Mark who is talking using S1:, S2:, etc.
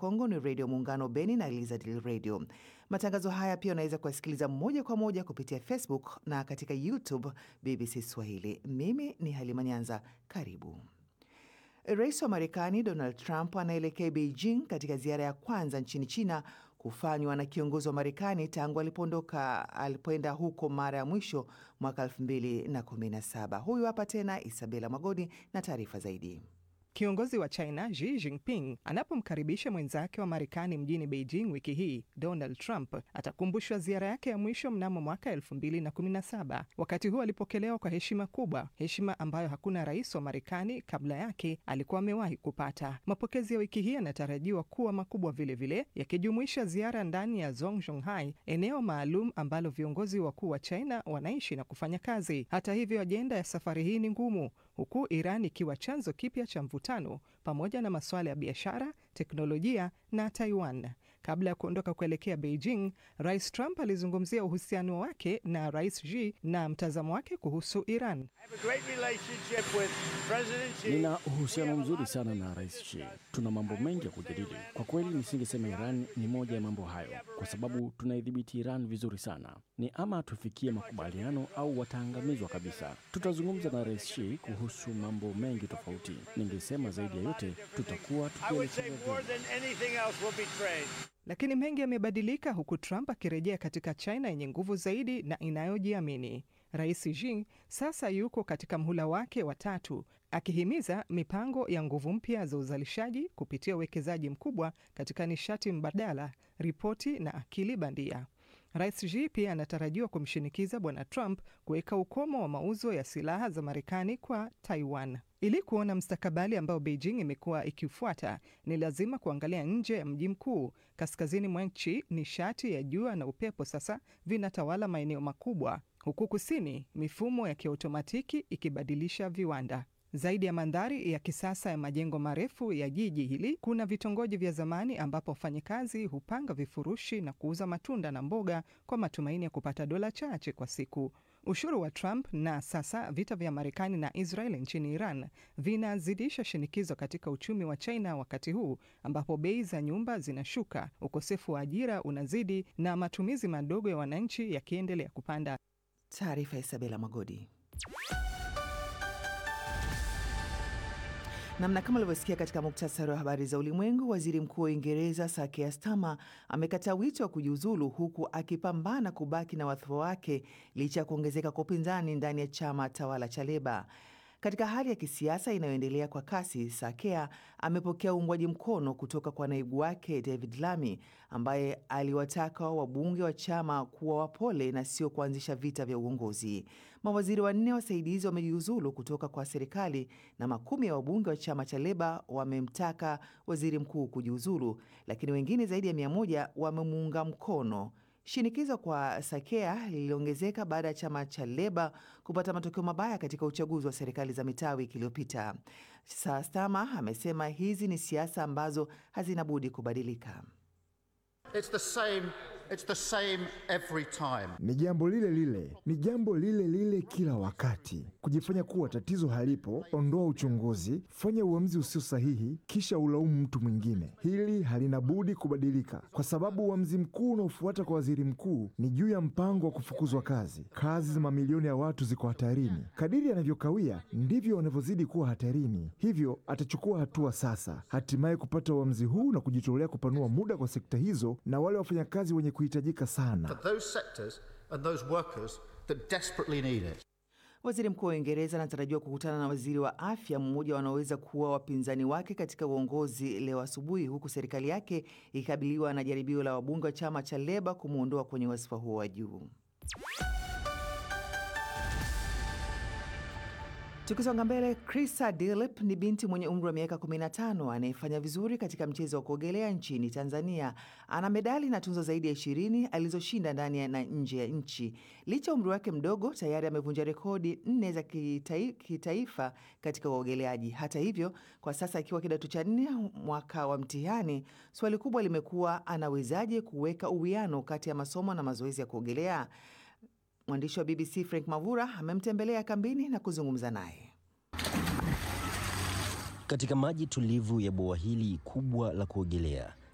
S1: Kongo ni Redio Muungano Beni na Elizadil Radio. Matangazo haya pia unaweza kuyasikiliza moja kwa moja kupitia Facebook na katika YouTube BBC Swahili. Mimi ni Halima Nyanza, karibu. Rais wa Marekani Donald Trump anaelekea Beijing katika ziara ya kwanza nchini China kufanywa na kiongozi wa Marekani tangu alipoondoka alipoenda huko mara ya mwisho mwaka 2017. Huyu hapa tena Isabela Magodi na taarifa zaidi.
S2: Kiongozi wa China Xi Jinping anapomkaribisha mwenzake wa Marekani mjini Beijing wiki hii, Donald Trump atakumbushwa ziara yake ya mwisho mnamo mwaka 2017. Wakati huo alipokelewa kwa heshima kubwa, heshima ambayo hakuna rais wa Marekani kabla yake alikuwa amewahi kupata. Mapokezi ya wiki hii yanatarajiwa kuwa makubwa vilevile, yakijumuisha ziara ndani ya Zhongzhonghai, eneo maalum ambalo viongozi wakuu wa China wanaishi na kufanya kazi. Hata hivyo, ajenda ya safari hii ni ngumu, huku Iran ikiwa chanzo kipya cha mvutano pamoja na masuala ya biashara, teknolojia na Taiwan. Kabla ya kuondoka kuelekea Beijing, Rais Trump alizungumzia uhusiano wake na Rais Xi na mtazamo wake kuhusu Iran.
S3: Nina uhusiano mzuri sana na Rais Xi. Tuna mambo mengi ya kujadili. Kwa kweli, nisingesema Iran ni moja ya mambo hayo, kwa sababu tunaidhibiti Iran vizuri sana. Ni ama tufikie makubaliano au wataangamizwa kabisa. Tutazungumza na Rais Xi kuhusu mambo mengi tofauti. Ningesema zaidi ya yote, tutakuwa tukielekea
S2: lakini mengi yamebadilika huku Trump akirejea katika China yenye nguvu zaidi na inayojiamini. Rais Xi sasa yuko katika mhula wake wa tatu, akihimiza mipango ya nguvu mpya za uzalishaji kupitia uwekezaji mkubwa katika nishati mbadala, ripoti na akili bandia. Rais Xi pia anatarajiwa kumshinikiza Bwana Trump kuweka ukomo wa mauzo ya silaha za Marekani kwa Taiwan. Ili kuona mstakabali ambao Beijing imekuwa ikifuata, ni lazima kuangalia nje ya mji mkuu. Kaskazini mwa nchi, nishati ya jua na upepo sasa vinatawala maeneo makubwa, huku kusini, mifumo ya kiautomatiki ikibadilisha viwanda. Zaidi ya mandhari ya kisasa ya majengo marefu ya jiji hili, kuna vitongoji vya zamani ambapo wafanyakazi hupanga vifurushi na kuuza matunda na mboga kwa matumaini ya kupata dola chache kwa siku. Ushuru wa Trump na sasa vita vya Marekani na Israel nchini Iran vinazidisha shinikizo katika uchumi wa China, wakati huu ambapo bei za nyumba zinashuka, ukosefu wa ajira unazidi na matumizi madogo ya wananchi yakiendelea kupanda.
S1: Taarifa ya Isabela Magodi. Namna kama ulivyosikia katika muktasari wa habari za ulimwengu, waziri mkuu wa Uingereza Sir Keir Starmer amekataa wito wa kujiuzulu huku akipambana kubaki na wadhifa wake licha ya kuongezeka kwa upinzani ndani ya chama tawala cha Leba. Katika hali ya kisiasa inayoendelea kwa kasi, Sir Keir amepokea uungwaji mkono kutoka kwa naibu wake David Lammy ambaye aliwataka wabunge wa chama kuwa wapole na sio kuanzisha vita vya uongozi. Mawaziri wanne wasaidizi wamejiuzulu kutoka kwa serikali na makumi ya wabunge wa chama cha Leba wamemtaka waziri mkuu kujiuzulu, lakini wengine zaidi ya mia moja wamemuunga mkono. Shinikizo kwa Sakea liliongezeka baada ya chama cha Leba kupata matokeo mabaya katika uchaguzi wa serikali za mitaa wiki iliyopita. Starmer amesema hizi ni siasa ambazo hazina budi kubadilika.
S4: It's the same, it's the same every time.
S5: Ni jambo lile lile, ni jambo lile lile kila wakati. Kujifanya kuwa tatizo halipo, ondoa uchunguzi, fanya uamuzi usio sahihi, kisha ulaumu mtu mwingine. Hili halina budi kubadilika, kwa sababu uamuzi mkuu unaofuata kwa waziri mkuu ni juu ya mpango wa kufukuzwa kazi. Kazi za mamilioni ya watu ziko hatarini. Kadiri anavyokawia ndivyo wanavyozidi kuwa hatarini. Hivyo atachukua hatua sasa, hatimaye kupata uamuzi huu na kujitolea kupanua muda kwa sekta hizo na wale wafanyakazi wenye kuhitajika sana.
S4: For those sectors and those workers that desperately need it.
S1: Waziri mkuu wa Uingereza anatarajiwa kukutana na waziri wa afya, mmoja wanaoweza kuwa wapinzani wake katika uongozi leo asubuhi, huku serikali yake ikikabiliwa na jaribio la wabunge wa chama cha Leba kumwondoa kwenye wadhifa huo wa juu. Tukisonga mbele, Krista Dilip ni binti mwenye umri wa miaka 15 anayefanya vizuri katika mchezo wa kuogelea nchini Tanzania. Ana medali na tunzo zaidi ya ishirini alizoshinda ndani na nje ya nchi. Licha ya umri wake mdogo, tayari amevunja rekodi nne za kitai, kitaifa katika uogeleaji. Hata hivyo, kwa sasa akiwa kidato cha nne mwaka wa mtihani, swali kubwa limekuwa anawezaje kuweka uwiano kati ya masomo na mazoezi ya kuogelea. Mwandishi wa BBC Frank Mavura amemtembelea kambini na kuzungumza naye.
S6: Katika maji tulivu ya bwawa hili kubwa la kuogelea,